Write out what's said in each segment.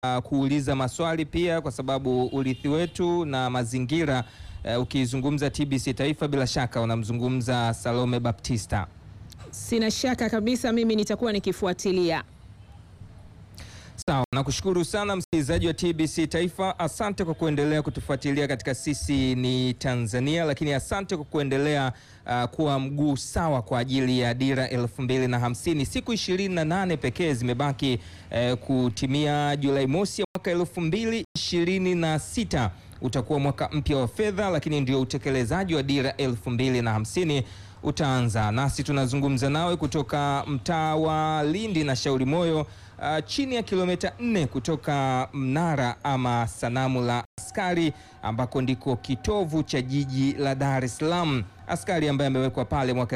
uh, kuuliza maswali pia, kwa sababu urithi wetu na mazingira uh, ukizungumza TBC Taifa bila shaka unamzungumza Salome Baptista. Sina shaka kabisa, mimi nitakuwa nikifuatilia. Sawa, nakushukuru sana msikilizaji wa TBC Taifa. Asante kwa kuendelea kutufuatilia katika Sisi ni Tanzania, lakini asante kwa kuendelea uh, kuwa mguu sawa kwa ajili ya dira elfu mbili na hamsini. Siku 28 pekee zimebaki uh, kutimia Julai mosi ya mwaka elfu mbili ishirini na sita utakuwa mwaka mpya wa fedha, lakini ndio utekelezaji wa dira elfu mbili na hamsini utaanza nasi. Tunazungumza nawe kutoka mtaa wa Lindi na Shauri Moyo, uh, chini ya kilomita nne kutoka mnara ama sanamu la askari ambako ndiko kitovu cha jiji la Dar es Salaam, askari ambaye amewekwa pale mwaka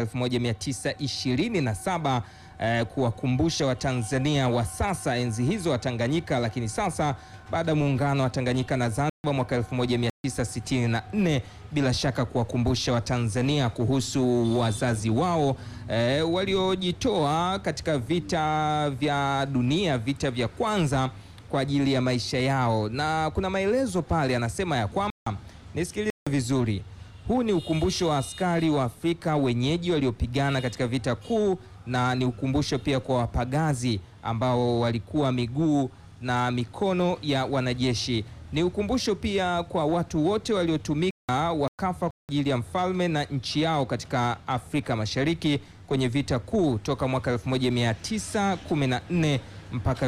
1927 eh, kuwakumbusha Watanzania wa sasa, enzi hizo wa Tanganyika, lakini sasa baada ya muungano wa Tanganyika na Zanzibar mwaka 1964 bila shaka kuwakumbusha Watanzania kuhusu wazazi wao e, waliojitoa katika vita vya dunia, vita vya kwanza kwa ajili ya maisha yao, na kuna maelezo pale anasema ya kwamba, nisikilize vizuri, huu ni ukumbusho wa askari wa Afrika wenyeji waliopigana katika vita kuu, na ni ukumbusho pia kwa wapagazi ambao walikuwa miguu na mikono ya wanajeshi ni ukumbusho pia kwa watu wote waliotumika wakafa kwa ajili ya mfalme na nchi yao katika Afrika Mashariki kwenye vita kuu toka mwaka 1914 mpaka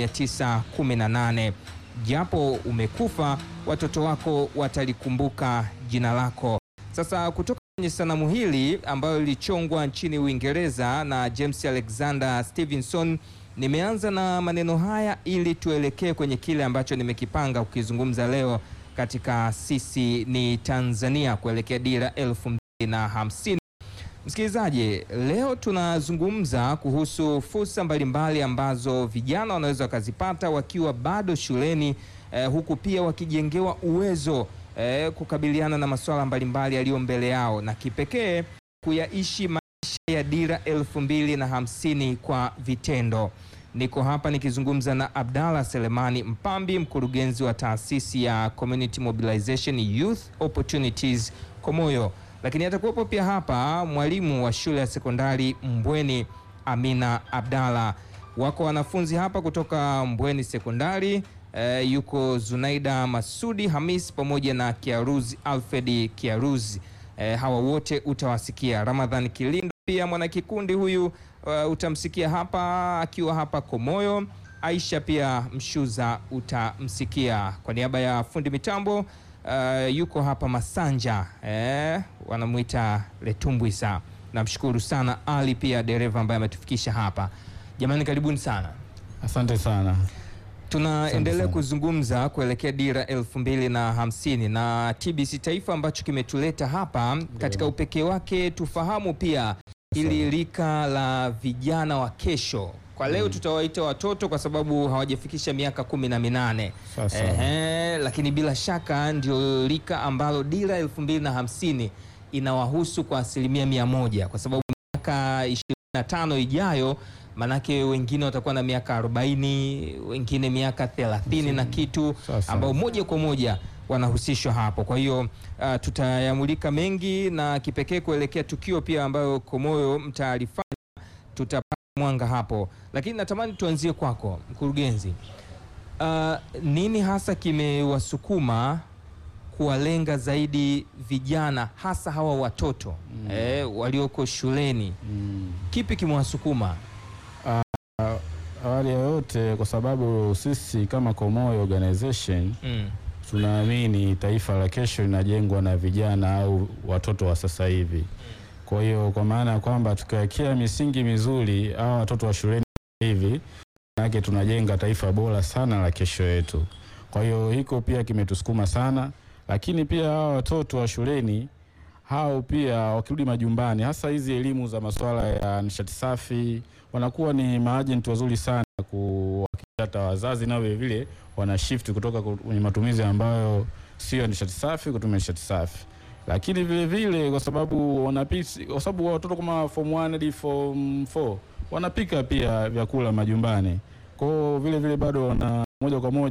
1918. Japo umekufa, watoto wako watalikumbuka jina lako. Sasa kutoka kwenye sanamu hili ambayo lilichongwa nchini Uingereza na James Alexander Stevenson nimeanza na maneno haya ili tuelekee kwenye kile ambacho nimekipanga kukizungumza leo katika Sisi ni Tanzania kuelekea dira elfu mbili na hamsini. Msikilizaji, leo tunazungumza kuhusu fursa mbalimbali ambazo vijana wanaweza wakazipata wakiwa bado shuleni eh, huku pia wakijengewa uwezo eh, kukabiliana na masuala mbalimbali yaliyo mbele yao na kipekee kuyaishi ya dira elfu mbili na hamsini kwa vitendo. Niko hapa nikizungumza na Abdalla Selemani Mpambi, mkurugenzi wa taasisi ya Community Mobilization Youth Opportunities Komoyo, lakini atakuwepo pia hapa mwalimu wa shule ya sekondari Mbweni Amina Abdalla. Wako wanafunzi hapa kutoka Mbweni sekondari e, yuko Zunaida Masudi Hamis pamoja na Kiaruzi Alfred Kiaruzi. E, hawa wote utawasikia. Ramadhan Kilindo pia mwanakikundi huyu uh, utamsikia hapa akiwa hapa Komoyo. Aisha pia Mshuza utamsikia. Kwa niaba ya fundi mitambo uh, yuko hapa Masanja eh, wanamwita Letumbwisa. Namshukuru sana Ali pia dereva ambaye ametufikisha hapa. Jamani, karibuni sana. Asante sana. Tunaendelea kuzungumza kuelekea dira elfu mbili na hamsini na TBC Taifa ambacho kimetuleta hapa katika upekee wake, tufahamu pia ili rika la vijana wa kesho. Kwa leo tutawaita watoto kwa sababu hawajafikisha miaka kumi na minane. Ehe, lakini bila shaka ndio rika ambalo dira elfu mbili na hamsini inawahusu kwa asilimia mia moja kwa sababu miaka ishirini na tano ijayo manake wengine watakuwa na miaka 40 wengine miaka 30 na kitu ambao moja kwa moja wanahusishwa hapo. Kwa hiyo uh, tutayamulika mengi na kipekee kuelekea tukio pia ambayo Komoyo mtaarifanya, tutapata mwanga hapo, lakini natamani tuanzie kwako mkurugenzi. Uh, nini hasa kimewasukuma kuwalenga zaidi vijana hasa hawa watoto mm. eh, walioko shuleni mm. kipi kimewasukuma? Awali ya yote, kwa sababu sisi kama Komoyo Organization mm. tunaamini taifa la kesho linajengwa na vijana au watoto wa sasa hivi. Kwa hiyo kwa maana ya kwamba tukiwekea misingi mizuri au watoto wa shuleni hivi, manake tunajenga taifa bora sana la kesho yetu. Kwa hiyo hiko pia kimetusukuma sana, lakini pia hawa watoto wa shuleni hao pia wakirudi majumbani, hasa hizi elimu za masuala ya nishati safi, wanakuwa ni maajenti wazuri sana kuhakikisha wazazi nao vile vile wana shift kutoka kwenye matumizi ambayo sio nishati safi kutumia nishati safi. Lakini vile vile kwa sababu wanapisi, kwa sababu watoto kama form 1 hadi form 4 wanapika pia vyakula majumbani, kwa hiyo vile vile bado wana moja kwa moja